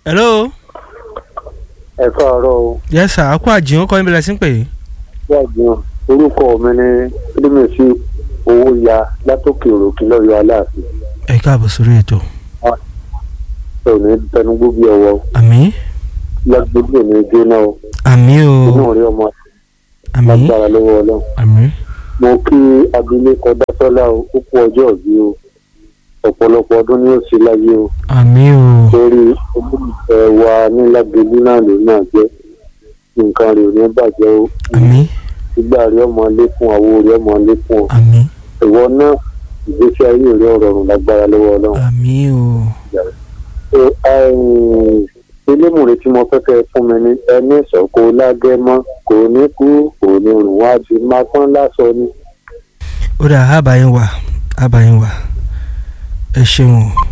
hello. ẹ káàárọ̀ o yes sir akó àjìyàn kọ́ níbi lẹ́sìn pé. gbàgbọ́n orúkọ mi ní kílímẹ̀sì owó ya látòkè òròkè lọ́yọ̀ aláàfin ẹ káàbọ̀ sórí ètò. ẹ ò ní tẹnugbó bí ọwọ́ àmín lágbègbè ní jóná o àmín inú o rí ọmọ àmín lágbára lọ́wọ́ ọlọ́run àmín mo kí abilékọ dásọ́lá o ó kú ọjọ́ òbí o ọ̀pọ̀lọpọ̀ ọdún ni ó ṣe láyé o àmín o torí olólùfẹ́ wa ní lágbègbè náà ló náà jẹ́ nǹkan rẹ̀ ò ní bàjẹ́ o àmín ìgbà rí ọmọ lékún àwo rí ọmọ lékún o àmín ìwọ náà ìgbésí ayé rẹ̀ ọ̀rọ̀rùn lágbára lọ́wọ́ ọlọ́run. àmín o elémùrè tí mo fẹ́ kẹ́ ẹ fún mi ní ẹni sọ̀kò lágẹ́mọ́ kò ní kú kò ní rùn wá ti máa pọ́n lásọ ni. ó dà ábàáyín wà ábàáyín wà ẹ ṣeun o.